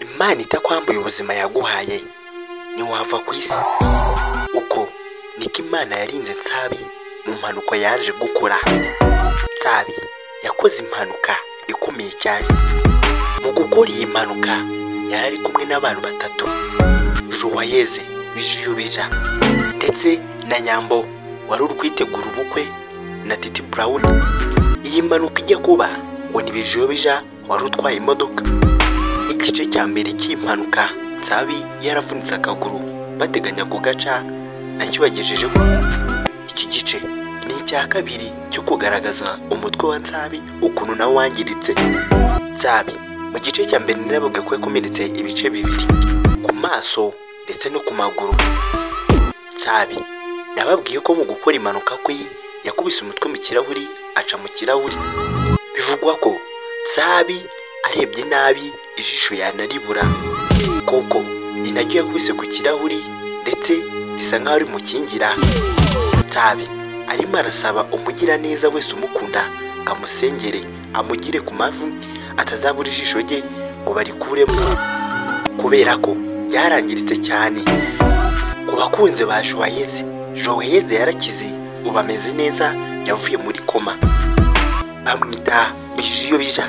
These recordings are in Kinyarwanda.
imana itakwambuye ubuzima yaguhaye ntiwava ku isi uko niko imana yarinze nsabi mu mpanuka yaje gukora nsabi yakoze impanuka ikomeye cyane mu gukora iyi mpanuka yari ari kumwe n'abantu batatu Joyeze Bijiyubija ndetse na Nyambo wari uri kwitegura ubukwe na Titi Brown iyi mpanuka ijya kuba ngo ni Bijiyubija wari utwaye imodoka igice cya mbere cy'impanuka Nsabi yaravunitse akaguru bateganya kugaca nacyo bagejejeho iki gice ni icya kabiri cyo kugaragaza umutwe wa Nsabi ukuntu nawe wangiritse Nsabi mu gice cya mbere naravuga ko yakomeretse ibice bibiri ku maso ndetse no ku maguru Nsabi nababwiye ko mu gukora impanuka kwe yakubise umutwe mu kirahuri aca mu kirahuri bivugwa ko Nsabi arebye nabi ijisho yanaribura kuko ni naryo yakubise ku kirahuri ndetse bisa nk'aho ari mukingira Nsabi arimo arasaba umugiraneza wese umukunda ngo amusengere amugire ku mavi atazabura ijisho rye ngo barikuremo kubera ko ryarangiritse cyane ku bakunzi ba Joyeze Joyeze yarakize ubu ameze neza yavuye muri koma bamwita bijiyo bija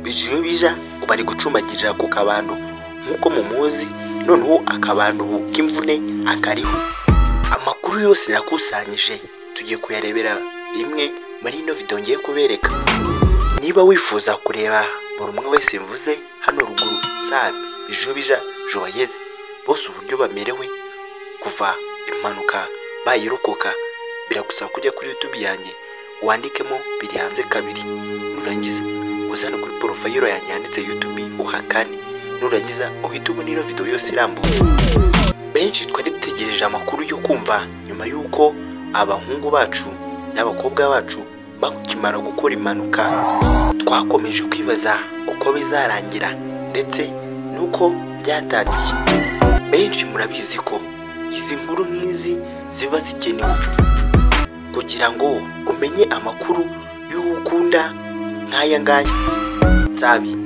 bijiyo bija ubu ari gucumbagirira ku kabando nk'uko mumuzi noneho akabando ubu k'imvune akariho amakuru yose nakusanyije tugiye kuyarebera rimwe muri ino video ngiye kubereka niba wifuza kureba buri umwe wese mvuze hano ruguru nsabi bijobija joyeze bose uburyo bamerewe kuva impanuka bayirokoka biragusaba kujya kuri youtube yanjye wandikemo biri hanze kabiri nurangiza uzane kuri porofayiro yanjye yanditse youtube uhakane nurangiza uhite ubona ino video yose irambuye benshi twari dutegereje amakuru yo kumva nyuma y'uko abahungu bacu n'abakobwa bacu bakimara gukora impanuka twakomeje kwibaza uko bizarangira ndetse n'uko byatangiye benshi murabizi ko izi nkuru nk'izi ziba zikenewe kugira ngo umenye amakuru y'uwo ukunda nk'aya ngaya nsabi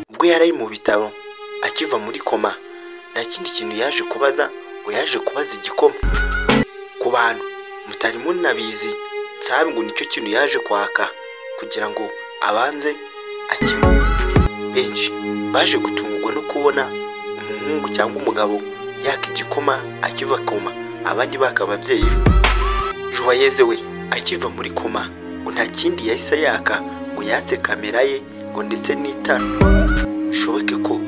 ubwo yari ari mu bitaro akiva muri koma nta kindi kintu yaje kubaza ngo yaje kubaza igikoma ku bantu mutari munabizi nsabi ngo nicyo kintu yaje kwaka kugira ngo abanze akime benshi baje gutungurwa no kubona umuhungu cyangwa umugabo yaka igikoma akiva koma abandi baka ababyeyi be Joyeze we akiva muri koma ngo nta kindi yahise yaka ngo yatse kamera ye ngo ndetse n'itara bishoboke ko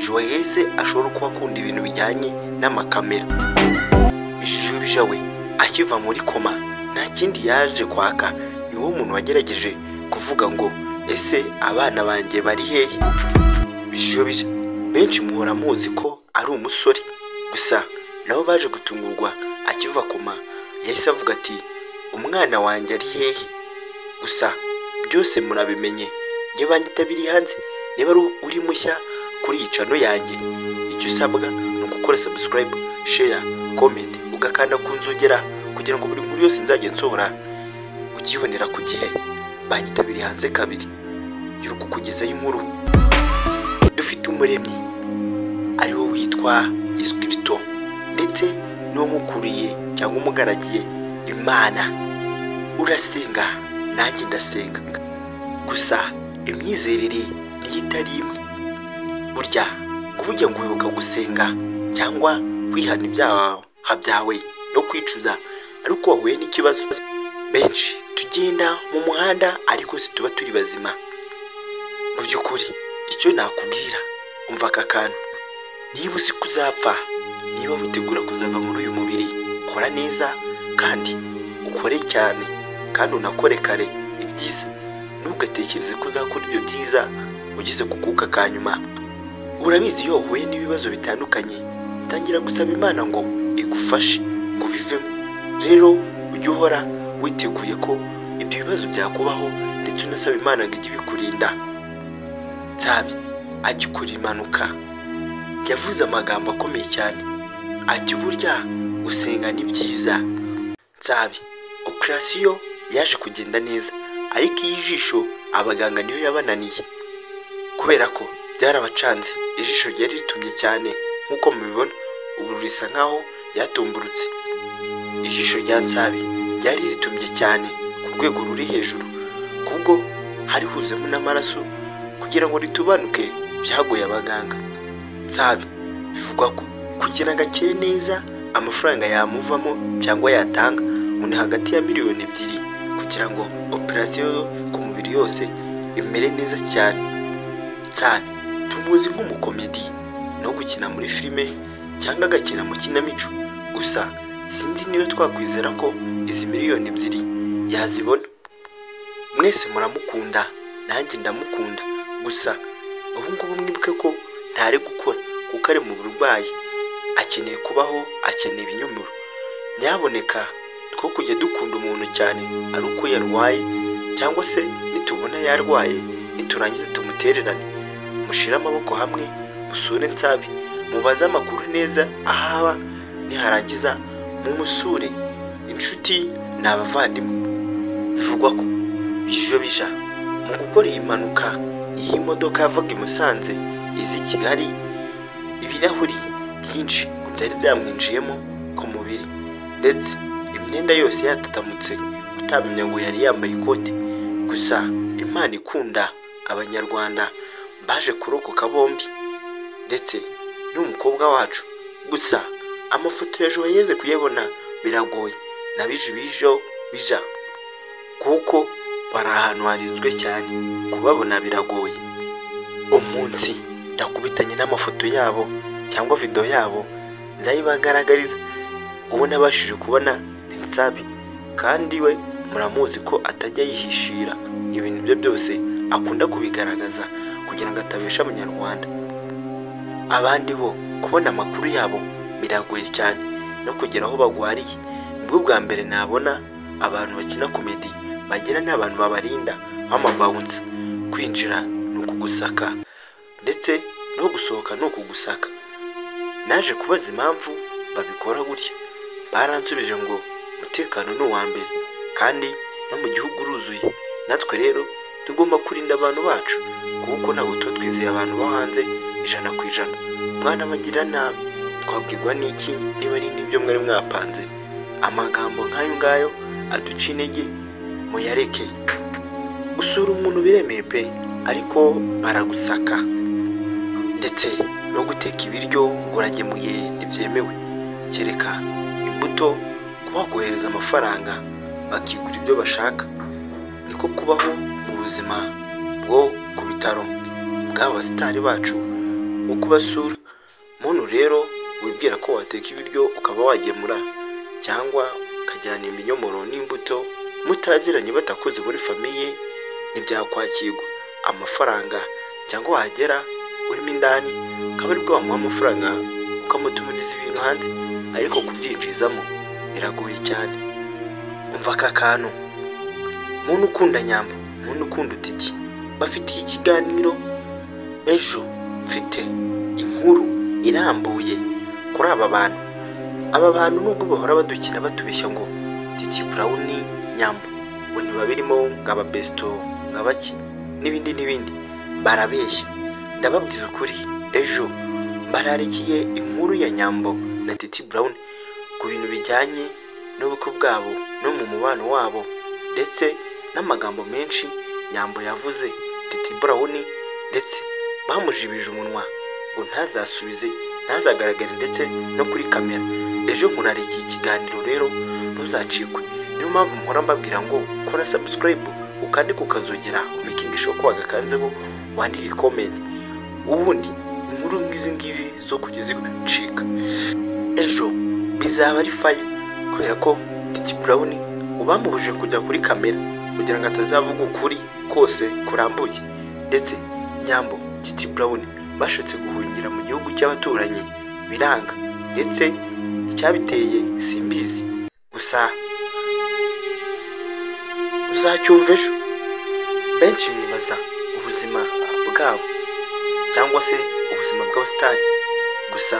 Joyeze ashobora kuba akunda ibintu bijyanye n'amakamera Jujubija we akiva muri koma nta kindi yaje kwaka ni wo muntu wagerageje kuvuga ngo ese abana banjye bari hehe bijobije benshi muhora muzi ko ari umusore gusa nabo baje gutungurwa akiva koma yahise avuga ati umwana wanjye ari hehe gusa byose murabimenye njye banyita biri hanze niba ari uri mushya kuri iyi cano yanjye icyo usabwa ni ugukora subscribe share comment ugakanda ku nzogera kugira ngo buri nkuru yose nzajya nsohora ukibonera ku gihe banyitabiriye hanze kabiri yuri kukugezaho inkuru dufite umuremyi ari wo witwa Escrito ndetse n'uwamukuriye cyangwa umugaragiye imana urasenga nanjye ndasenga gusa imyizerere niyo itari imwe burya kuburya ngo wibuka gusenga cyangwa wihana ibyaha byawe no kwicuza ariko wahuye n'ikibazo benshi tugenda mu muhanda ariko situba turi bazima mu by'ukuri icyo nakubwira umva aka kantu niba uzi kuzapfa niba witegura kuzava muri uyu mubiri kora neza kandi ukore cyane kandi unakore kare ibyiza ntugatekereze ko uzakora ibyo byiza ugeze ku kuka ka nyuma urabizi iyo wahuye n'ibibazo bitandukanye utangira gusaba imana ngo igufashe ngo bivemo rero ujye uhora witeguye ko ibyo bibazo byakubaho ndetse unasaba imana ngo ijye ibikurinda nsabi agikora impanuka yavuze amagambo akomeye cyane ati burya gusenga ni byiza nsabi operasiyo yaje kugenda neza ariko iyi jisho abaganga niyo yabananiye kubera ko byarabacanze ijisho ryari ritumye cyane nk'uko mubibona ubu risa nkaho ryatumburutse ijisho rya nsabi ryari ritumye cyane ku rwego ruri hejuru kubwo hari huzemo n'amaraso kugira ngo ritubanuke byagoye abaganga nsabi bivugwa ko kugira ngo akire neza amafaranga yamuvamo cyangwa yatanga ngo ni hagati ya miliyoni ebyiri kugira ngo operasiyo yo ku mubiri yose imere neza cyane nsabi tumuzi nk'umukomedi no gukina muri filime cyangwa agakina mu kinamico gusa sinzi niba twakwizera ko izi miliyoni ebyiri yazibona mwese muramukunda nanjye ndamukunda gusa ubu ngubu mwibuke ko ntari gukora kuko ari mu burwayi akeneye kubaho akeneye ibinyomoro nyaboneka two kujya dukunda umuntu cyane ari uko yarwaye cyangwa se nitubona yarwaye niturangize tumutererane mushire amaboko hamwe musure nsabe mubaze amakuru neza ahaba niharangiza mumusure inshuti ni abavandimwe bivugwa ko bijo bija mu gukora iyi mpanuka iyi modoka yavaga i Musanze izi i Kigali ibirahuri byinshi ngo byari byamwinjiyemo ku mubiri ndetse imyenda yose yatatamutse utamenya ngo yari yambaye ikote gusa imana ikunda abanyarwanda baje kurokoka bombi ndetse n'umukobwa wacu gusa amafoto hejuru yageze kuyabona biragoye na bije bijo bija kuko bari ahantu harinzwe cyane kubabona biragoye umunsi ndakubitanye n'amafoto yabo cyangwa video yabo nzayibagaragariza uwo nabashije kubona ni nsabi kandi we muramuzi ko atajya yihishira ibintu bye byose akunda kubigaragaza kugira ngo atabesha abanyarwanda abandi bo kubona amakuru yabo biragoye cyane no kugera aho bagwariye nibwo bwa mbere nabona abantu bakina komedi bagira n'abantu babarinda nk'amabawunsa kwinjira ni ukugusaka ndetse no gusohoka ni ukugusaka naje kubaza impamvu babikora gutya baransubije ngo umutekano ni uwa mbere kandi no mu gihugu uruzuye natwe rero tugomba kurinda abantu bacu kuko ntabwo tuba twizeye abantu bo hanze ijana ku ijana mwana bagira nabi twabwirwa n'iki niba ari n'ibyo mwari mwapanze amagambo nk'ayo ngayo aduca intege muyareke gusura umuntu biremeye pe ariko baragusaka ndetse no guteka ibiryo ngo uragemuye ntibyemewe kereka imbuto kuba wakohereza amafaranga bakigura ibyo bashaka niko kubaho mu buzima bwo ku bitaro bw'aba basitari bacu nko kubasura muntu rero wibwira ko wateka ibiryo ukaba wagemura cyangwa ukajyana ibinyomoro n'imbuto mutaziranye batakoze muri famiye ntibyakwakirwa amafaranga cyangwa wahagera urimo indani ukaba ari wamuha amafaranga ukamutumiriza ibintu hanze ariko kubyinjizamo biragoye cyane umva aka kantu muntu ukunda nyamba muntu ukunda utiti bafitiye ikiganiro ejo mfite inkuru irambuye kuri aba bantu aba bantu nubwo bahora badukina batubeshya ngo titi burawuni nyamba ngo ntiba birimo ngo ababesito ngo abake n'ibindi n'ibindi barabeshya ndababwiza ukuri ejo bararikiye inkuru ya nyambo na titi burawuni ku bintu bijyanye n'ubukwe bwabo no mu mubano wabo ndetse n'amagambo menshi nyambo yavuze titi burawuni ndetse bamujibije umunwa ngo ntazasubize ntazagaragare ndetse no kuri kamera ejo nkurarikiye ikiganiro rero ntuzacikwe niyo mpamvu mpora mbabwira ngo kora sabusikarayibu ukandike ukazogera umikingisho ko wagakanzeho wandike komenti ubundi inkuru nk'izi ngizi zo kugeza igucika ejo bizaba ari fayo kubera ko titi burawuni ubamubujije kujya kuri kamera kugira ngo atazavuga ukuri kose kurambuye ndetse nyambo titi burawuni bashotse guhungira mu gihugu cy'abaturanyi biranga ndetse icyabiteye simbizi gusa uzacyumva ejo benshi bibaza ubuzima bwabo cyangwa se ubuzima bw'abasitari gusa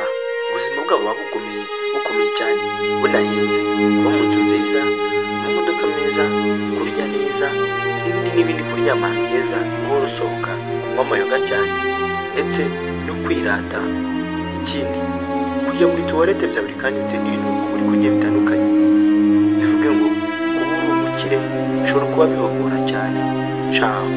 ubuzima bwabo buba bugomeye bukomeye cyane bunahenze buba mu nzu nziza mu modoka meza kurya neza n'ibindi n'ibindi kuryama ahantu heza guhora usohoka kunywa amayoga cyane ndetse no kwirata ikindi kujya muri tuwarete bya buri kanya bitewe n'ibintu uri kurya bitandukanye bivuge ngo kuba uri umukire bishobora kuba bibagora cyane caho